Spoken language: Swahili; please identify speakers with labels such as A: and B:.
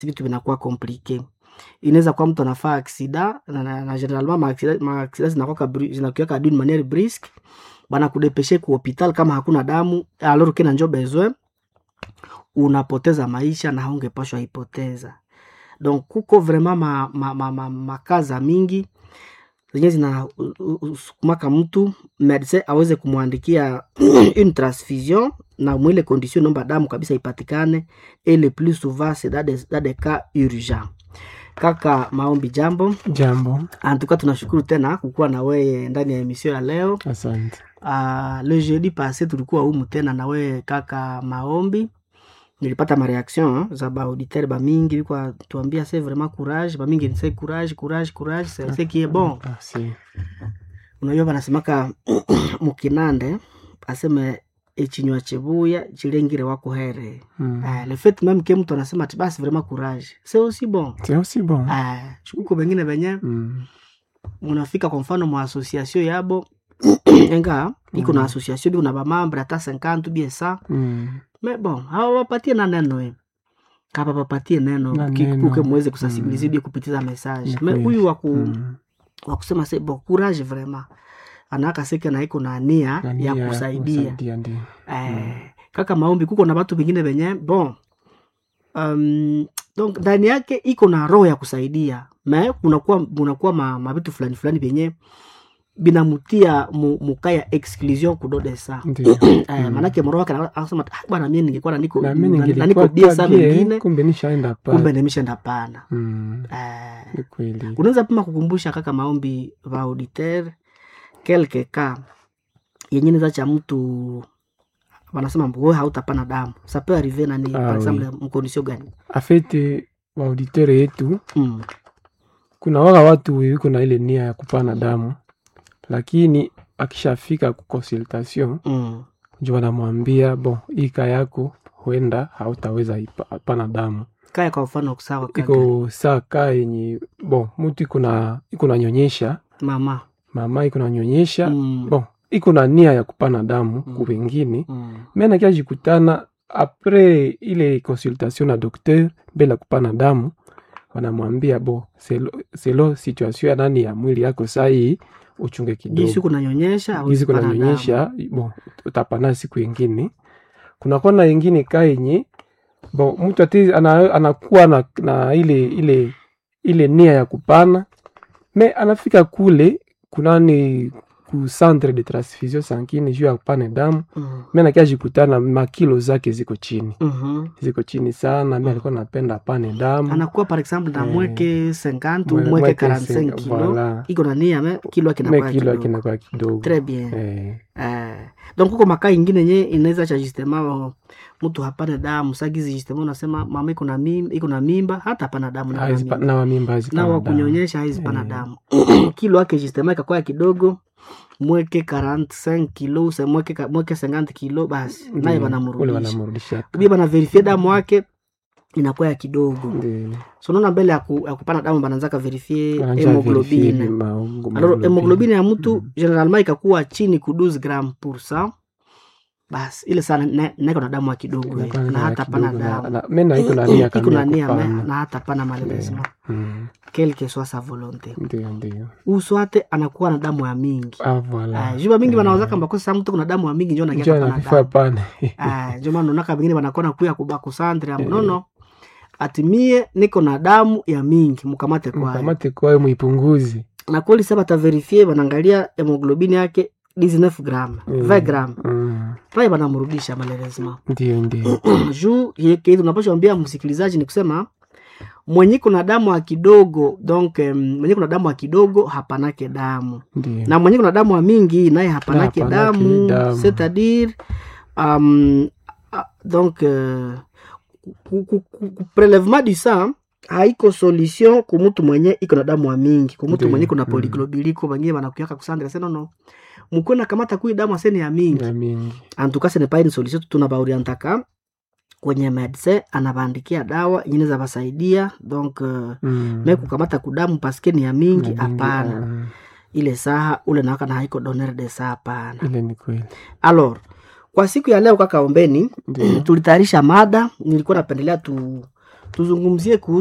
A: vitu vinakuwa komplike inaweza kuwa mtu anafaa aksida na, na, na generalement maaksida maaksida zinakuwa bri- zinakuwaka d'une manière briske banakudepeshe ku hopital kama hakuna damu alors kena njo besoin unapoteza maisha na haungepashwa ipoteza donc kuko vraiment ma, ma, ma, ma, makaza mingi zenye zinasukumaka mtu medecin aweze kumwandikia une transfusion na mwile condition nomba damu kabisa ipatikane et le plus souvent c'est dans des, dans des cas urgents kaka maombi jambo
B: Jambo,
A: antuka tunashukuru tena kukuwa na weye ndani ya emission ya leo
B: asante.
A: uh, le jeudi passé tulikuwa humu tena na wewe kaka maombi nilipata mareaction za baauditeur bamingi bikwa tuambia se vraiment courage bamingi nise courage courage courage c'est ce qui est bon
B: Merci.
A: unajua banasemaka mukinande aseme echinywa chebuya chilengire wako here
B: Mm.
A: uh, le fait même ke mtu anasema ati basi vraiment courage c'est aussi bon
B: C'est aussi bon.
A: uh, shukuko bengine benye
B: Mm.
A: munafika kwa mfano mwa association yabo enga iko na association biko na bamambre hata 50 bie sa
B: Mm.
A: me bon hawapatie na neno eh. kapa papatie neno
B: Na
A: ki-
B: neno.
A: kuke muweze kusensibilize
B: Mm.
A: bie kupitiza message
B: Ni
A: me
B: kweli.
A: huyu waku
B: Mm.
A: wakusema se bon courage vraiment anaka seke na iko na nia
B: Na
A: ya
B: nia
A: kusaidia
B: kusaidia ndio.
A: eh, kaka maombi kuko na batu vingine venye bon um, donc ndani yake iko na roho ya kusaidia me kunakuwa kunakuwa ma, mavitu fulani fulani vyenye binamutia mu, mukaya exclusion kudode sa
B: Ndio.
A: eh,
B: Mm.
A: manake mroho wake ana- anasema ah, bwana mie ningekuwa na niko
B: Na mimi
A: na- na niko
B: ningelikuwa
A: bia sa
B: tabie,
A: wengine
B: kumbe nishaenda
A: kumbe
B: pale.
A: nimeshenda pana
B: Mm.
A: eh,
B: Ni kweli.
A: unaweza pima kukumbusha kaka maombi va auditeur quelque cas yenye neza cha mtu wanasema wewe hautapana damu ça peut arriver nani
B: Ah,
A: par
B: oui.
A: exemple mkondisio gani
B: Afete waauditeur yetu
A: mm.
B: kuna waka watu wiko na ile nia ya kupana damu, lakini akishafika ku consultation
A: Mm.
B: njo wanamwambia bon, hii kaa yako huenda hautaweza ipa- pana damu
A: kaya kwa mfano sawa kaka
B: iko saa kaa yenye bon mutu iko na iko nanyonyesha
A: mama
B: mama iko nanyonyesha
A: mm.
B: bon iko na nia ya kupana damu
A: Mm.
B: ku wengine
A: mm.
B: me nakia jikutana apres ile consultation na docteur mbele ya kupana damu wanamwambia bo selo, selo situation ya nani ya mwili yako sahii uchunge
A: jinsi
B: kidogo
A: kunanyonyesha hauwezi
B: gizi
A: kupana damu.
B: kunanyonyesha bo utapana siku ingine kunakona ingine ka yenye bo mtu ati ana, anakuwa na, na ile ile ile nia ya kupana me anafika kule kunani ku centre de transfusion sanguine juu ya kupana damu
A: mm.
B: mi nakia jikutana makilo zake ziko chini
A: mm
B: ziko chini sana mi alikuwa napenda apane damu
A: anakuwa par exemple na
B: Eh.
A: mweke 50
B: Mwe-
A: mweke
B: mweke
A: 45
B: sen-
A: kilo
B: voilà.
A: iko na nia me kilo yake
B: me
A: inakuwa
B: kilo
A: kidogo
B: akinakuwa kidogo
A: très bien
B: Eh,
A: Eh, donc kuko makaa ingine yenye inaweza cha justement mtu hapana damu sagizi justement unasema mama iko na mimba iko na mimba hata hapana damu na
B: haizi pa- na wamimba haizi
A: na
B: pana
A: wa
B: damu.
A: kunyonyesha haizi pana
B: Eh.
A: damu kilo yake justement ikakuwa kidogo mweke 45 kilo se mweke ka- mweke 50 kilo basi naye
B: Ndio, ule
A: wanamrudisha
B: wanamrudisha
A: ubia bana verifie damu yake inakuwa ya kidogo
B: Ndio.
A: so naona mbele ya, ku, ya kupana damu bananzaka verifie
B: Wananja verifie
A: hemoglobine
B: ma-
A: alors
B: hemoglobine.
A: hemoglobine ya mtu
B: Mm.
A: generalement ikakuwa chini ku 12 gram pour cent basi ile sana ne- naiko na damu ya kidogo eh,
B: Inakuwa
A: na
B: na
A: hata pana
B: kidogo na-
A: damu
B: na- me na iko na nia
A: iko
B: kamili
A: na
B: ya
A: nia me
B: kupana.
A: na hata pana malheureusement
B: Mm.
A: quelle que soit sa volonté
B: Ndio, ndio.
A: uswate anakuwa na damu ya mingi
B: Ah, voilà.
A: Ah, juba mingi
B: Eh.
A: banaweza kamba kosa mtu kuna damu ya mingi njo
B: Njoo
A: nakia pana
B: anakufaa
A: damu
B: pane.
A: Ah, njo maana unaona bengine banakona kuya kuba kusandre nono atimie niko na damu ya mingi mukamate kwayo
B: mkamate kwayo muipunguzi
A: na kweli sasa bataverifie banaangalia hemoglobini yake 19 gram
B: Mm.
A: 20 gram
B: Mm.
A: pale banamrudisha malheureusement
B: ndio ndio
A: juu yeke tunapasha ambia msikilizaji ni kusema mwenye kuna damu ya kidogo donc um, mwenye kuna damu ya kidogo hapanake damu
B: ndio
A: na mwenye kuna damu ya mingi naye hapanake
B: hapanake
A: damu
B: damu.
A: c'est-à-dire um, ah, donc uh, ku- ku- ku- ku- prelevement du sang haiko solution ku mtu mwenye iko na damu ya mingi ku mtu
B: Ndio.
A: mwenye kuna
B: Mm.
A: poliglobiliko bangine banakuyaka kusandra seno no mukwena kamata kui damu asene ya mingi
B: ya mingi
A: antuka ce n'est pas une solution tunabaorientaka kwenye medecin anabaandikia dawa ingine za basaidia donc uh,
B: Mm.
A: me kukamata kudamu paske ni ya mingi
B: Ya mingi,
A: hapana
B: ah,
A: ile saha ule nawaka na haiko doner de saa hapana
B: ile ni kweli
A: alors kwa siku ya leo kaka ombeni
B: ndio
A: tulitayarisha mada nilikuwa napendelea tu tuzungumzie kuhusu